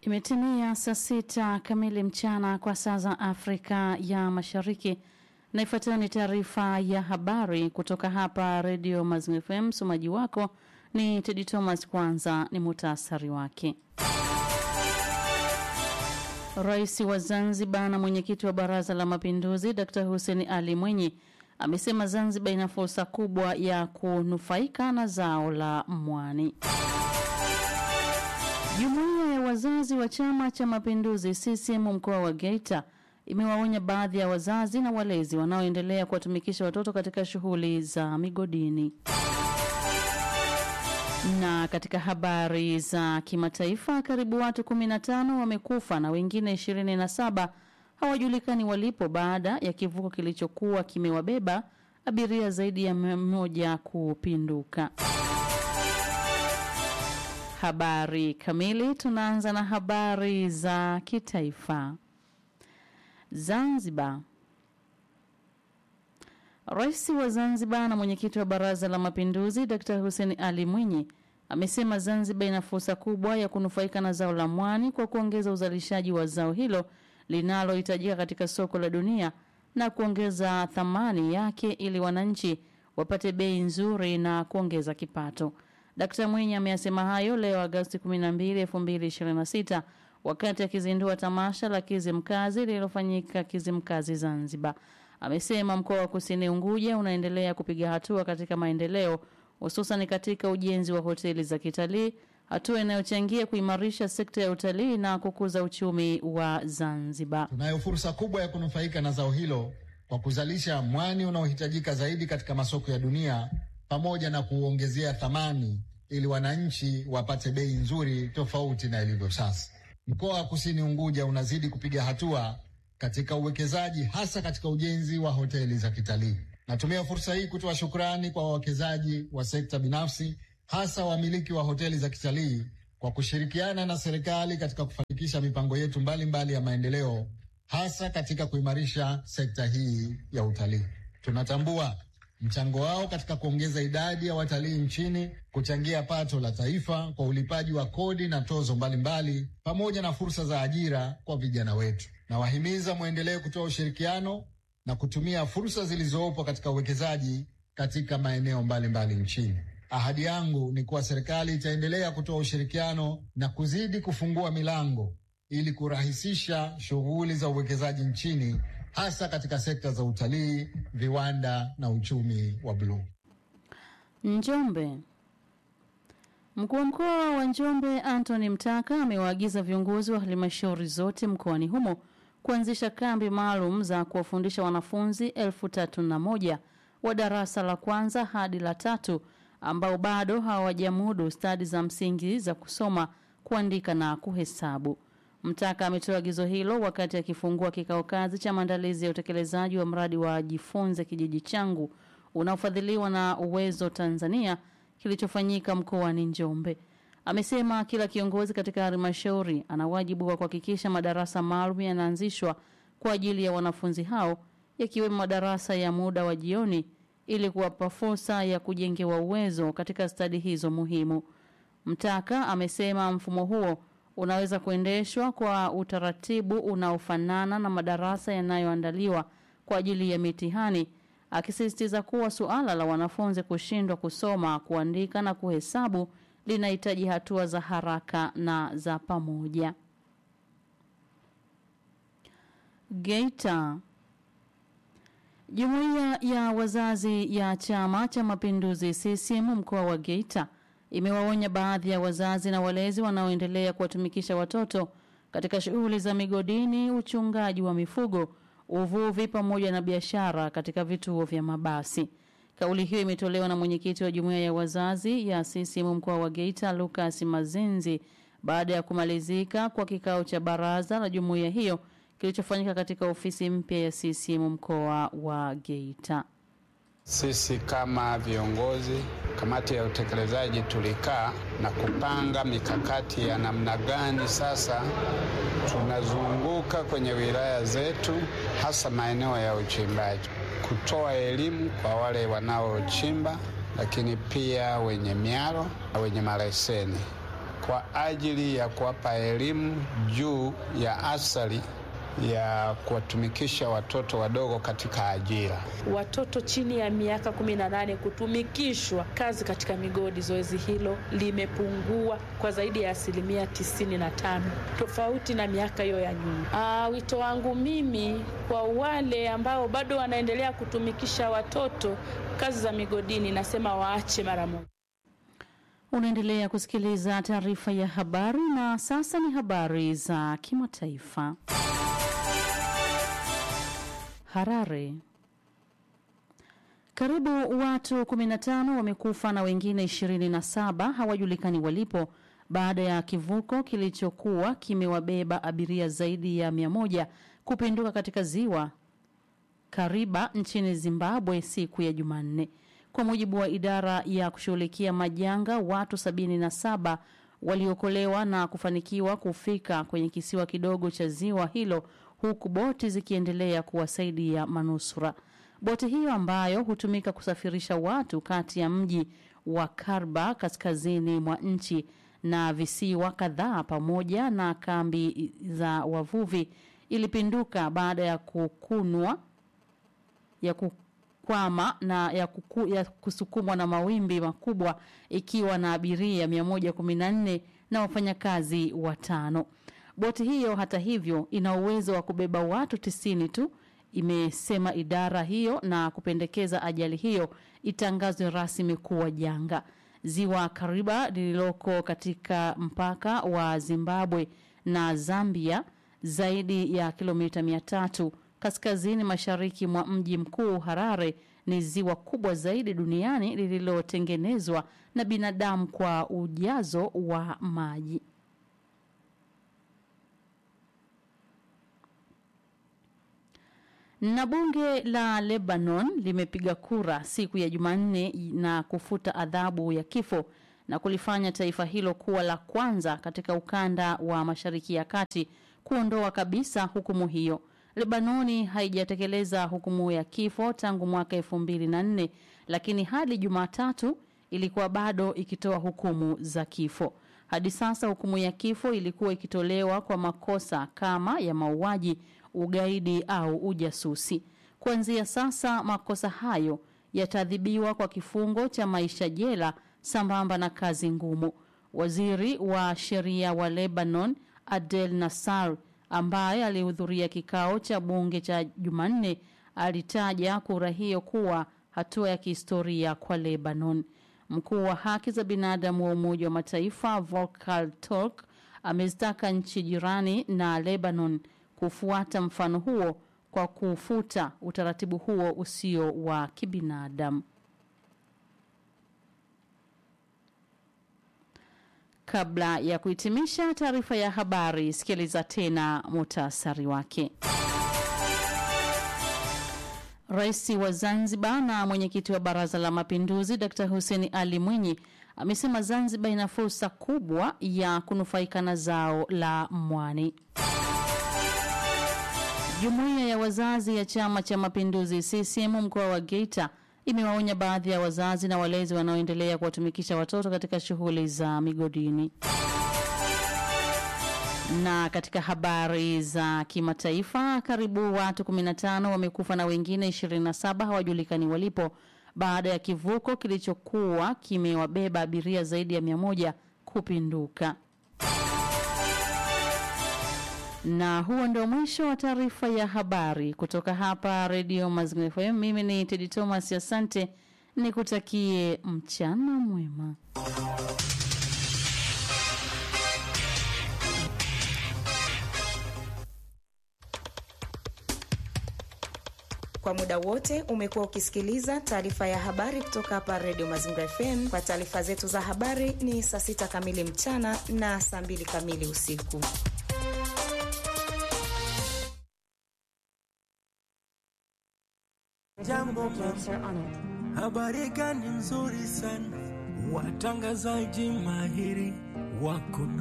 Imetimia saa sita kamili mchana kwa saa za Afrika ya Mashariki, na ifuatayo ni taarifa ya habari kutoka hapa Redio Mazingira FM. Msomaji wako ni Tedi Thomas. Kwanza ni muhtasari wake. Rais wa Zanzibar na mwenyekiti wa Baraza la Mapinduzi Dr. Hussein Ali Mwinyi amesema Zanzibar ina fursa kubwa ya kunufaika na zao la mwani. Jumuiya ya wazazi wa Chama cha Mapinduzi CCM mkoa wa Geita imewaonya baadhi ya wazazi na walezi wanaoendelea kuwatumikisha watoto katika shughuli za migodini. Na katika habari za kimataifa, karibu watu 15 wamekufa na wengine 27 hawajulikani walipo baada ya kivuko kilichokuwa kimewabeba abiria zaidi ya mmoja kupinduka. Habari kamili. Tunaanza na habari za kitaifa. Zanzibar. Rais wa Zanzibar na mwenyekiti wa Baraza la Mapinduzi Dr. Hussein Ali Mwinyi amesema Zanzibar ina fursa kubwa ya kunufaika na zao la mwani kwa kuongeza uzalishaji wa zao hilo linalohitajika katika soko la dunia na kuongeza thamani yake ili wananchi wapate bei nzuri na kuongeza kipato. Dkt. Mwinyi ameyasema hayo leo Agosti 12, 2026 wakati akizindua tamasha la Kizimkazi lililofanyika Kizimkazi Zanzibar. Amesema mkoa wa Kusini Unguja unaendelea kupiga hatua katika maendeleo hususan katika ujenzi wa hoteli za kitalii, hatua inayochangia kuimarisha sekta ya utalii na kukuza uchumi wa Zanzibar. Tunayo fursa kubwa ya kunufaika na zao hilo kwa kuzalisha mwani unaohitajika zaidi katika masoko ya dunia pamoja na kuongezea thamani ili wananchi wapate bei nzuri tofauti na ilivyo sasa. Mkoa wa Kusini Unguja unazidi kupiga hatua katika uwekezaji hasa katika ujenzi wa hoteli za kitalii. Natumia fursa hii kutoa shukrani kwa wawekezaji wa sekta binafsi, hasa wamiliki wa hoteli za kitalii kwa kushirikiana na serikali katika kufanikisha mipango yetu mbalimbali mbali ya maendeleo, hasa katika kuimarisha sekta hii ya utalii. Tunatambua mchango wao katika kuongeza idadi ya watalii nchini, kuchangia pato la taifa kwa ulipaji wa kodi na tozo mbalimbali mbali, pamoja na fursa za ajira kwa vijana wetu. Nawahimiza mwendelee kutoa ushirikiano na kutumia fursa zilizopo katika uwekezaji katika maeneo mbalimbali mbali nchini. Ahadi yangu ni kuwa serikali itaendelea kutoa ushirikiano na kuzidi kufungua milango ili kurahisisha shughuli za uwekezaji nchini hasa katika sekta za utalii, viwanda na uchumi wa bluu. Njombe. Mkuu wa mkoa wa Njombe Anthony Mtaka amewaagiza viongozi wa halmashauri zote mkoani humo kuanzisha kambi maalum za kuwafundisha wanafunzi elfu tatu na moja wa darasa la kwanza hadi la tatu ambao bado hawajamudu stadi za msingi za kusoma, kuandika na kuhesabu. Mtaka ametoa agizo hilo wakati akifungua kikao kazi cha maandalizi ya utekelezaji wa mradi wa Jifunze Kijiji Changu unaofadhiliwa na Uwezo Tanzania kilichofanyika mkoani Njombe. Amesema kila kiongozi katika halmashauri ana wajibu wa kuhakikisha madarasa maalum yanaanzishwa kwa ajili ya wanafunzi hao yakiwemo madarasa ya muda wa jioni ili kuwapa fursa ya kujengewa uwezo katika stadi hizo muhimu. Mtaka amesema mfumo huo unaweza kuendeshwa kwa utaratibu unaofanana na madarasa yanayoandaliwa kwa ajili ya mitihani, akisisitiza kuwa suala la wanafunzi kushindwa kusoma, kuandika na kuhesabu linahitaji hatua za haraka na za pamoja. Geita. Jumuiya ya wazazi ya Chama cha Mapinduzi CCM mkoa wa Geita imewaonya baadhi ya wazazi na walezi wanaoendelea kuwatumikisha watoto katika shughuli za migodini, uchungaji wa mifugo, uvuvi pamoja na biashara katika vituo vya mabasi. Kauli hiyo imetolewa na mwenyekiti wa jumuiya ya wazazi ya CCM mkoa wa Geita Lucas Mazenzi baada ya kumalizika kwa kikao cha baraza la jumuiya hiyo kilichofanyika katika ofisi mpya ya CCM mkoa wa Geita. Sisi kama viongozi, kamati ya utekelezaji, tulikaa na kupanga mikakati ya namna gani sasa tunazunguka kwenye wilaya zetu, hasa maeneo ya uchimbaji, kutoa elimu kwa wale wanaochimba, lakini pia wenye miaro na wenye maleseni kwa ajili ya kuwapa elimu juu ya athari ya kuwatumikisha watoto wadogo katika ajira. Watoto chini ya miaka 18 kutumikishwa kazi katika migodi, zoezi hilo limepungua kwa zaidi ya asilimia 95 tofauti na miaka hiyo ya nyuma. Ah, wito wangu mimi kwa wale ambao bado wanaendelea kutumikisha watoto kazi za migodini, nasema waache mara moja. Unaendelea kusikiliza taarifa ya habari na sasa ni habari za kimataifa. Harare. Karibu watu 15 wamekufa na wengine 27 hawajulikani walipo baada ya kivuko kilichokuwa kimewabeba abiria zaidi ya 100 kupinduka katika ziwa Kariba nchini Zimbabwe siku ya Jumanne. Kwa mujibu wa idara ya kushughulikia majanga, watu 77 waliokolewa na kufanikiwa kufika kwenye kisiwa kidogo cha ziwa hilo huku boti zikiendelea kuwasaidia manusura. Boti hiyo ambayo hutumika kusafirisha watu kati ya mji wa Karba kaskazini mwa nchi na visiwa kadhaa pamoja na kambi za wavuvi ilipinduka baada ya kukunwa ya kukwama na ya, kuku, ya kusukumwa na mawimbi makubwa ikiwa na abiria 114 na wafanyakazi watano. Boti hiyo hata hivyo ina uwezo wa kubeba watu tisini tu, imesema idara hiyo na kupendekeza ajali hiyo itangazwe rasmi kuwa janga. Ziwa Kariba lililoko katika mpaka wa Zimbabwe na Zambia zaidi ya kilomita mia tatu kaskazini mashariki mwa mji mkuu Harare ni ziwa kubwa zaidi duniani lililotengenezwa na binadamu kwa ujazo wa maji. Na bunge la Lebanon limepiga kura siku ya Jumanne na kufuta adhabu ya kifo na kulifanya taifa hilo kuwa la kwanza katika ukanda wa Mashariki ya Kati kuondoa kabisa hukumu hiyo. Lebanoni haijatekeleza hukumu ya kifo tangu mwaka elfu mbili na nne lakini hadi Jumatatu ilikuwa bado ikitoa hukumu za kifo. Hadi sasa hukumu ya kifo ilikuwa ikitolewa kwa makosa kama ya mauaji, ugaidi au ujasusi. Kuanzia sasa makosa hayo yataadhibiwa kwa kifungo cha maisha jela sambamba na kazi ngumu. Waziri wa sheria wa Lebanon Adel Nassar ambaye alihudhuria kikao cha bunge cha Jumanne alitaja kura hiyo kuwa hatua ya kihistoria kwa Lebanon. Mkuu wa haki za binadamu wa Umoja wa Mataifa Volker Turk amezitaka nchi jirani na Lebanon kufuata mfano huo kwa kufuta utaratibu huo usio wa kibinadamu. Kabla ya kuhitimisha taarifa ya habari, sikiliza tena muhtasari wake. Rais wa Zanzibar na mwenyekiti wa Baraza la Mapinduzi Dr. Hussein Ali Mwinyi amesema Zanzibar ina fursa kubwa ya kunufaika na zao la mwani. Jumuiya ya wazazi ya Chama cha Mapinduzi CCM mkoa wa Geita imewaonya baadhi ya wazazi na walezi wanaoendelea kuwatumikisha watoto katika shughuli za migodini. Na katika habari za kimataifa, karibu watu 15 wamekufa na wengine 27 hawajulikani walipo baada ya kivuko kilichokuwa kimewabeba abiria zaidi ya 100 kupinduka. Na huo ndio mwisho wa taarifa ya habari kutoka hapa Radio Mazingira FM. Mimi ni Tedi Thomas, asante, nikutakie mchana mwema. Kwa muda wote umekuwa ukisikiliza taarifa ya habari kutoka hapa Radio Mazingira FM. Kwa taarifa zetu za habari ni saa sita kamili mchana na saa mbili kamili usiku. Jambo, habari gani nzuri sana, watangazaji mahiri wako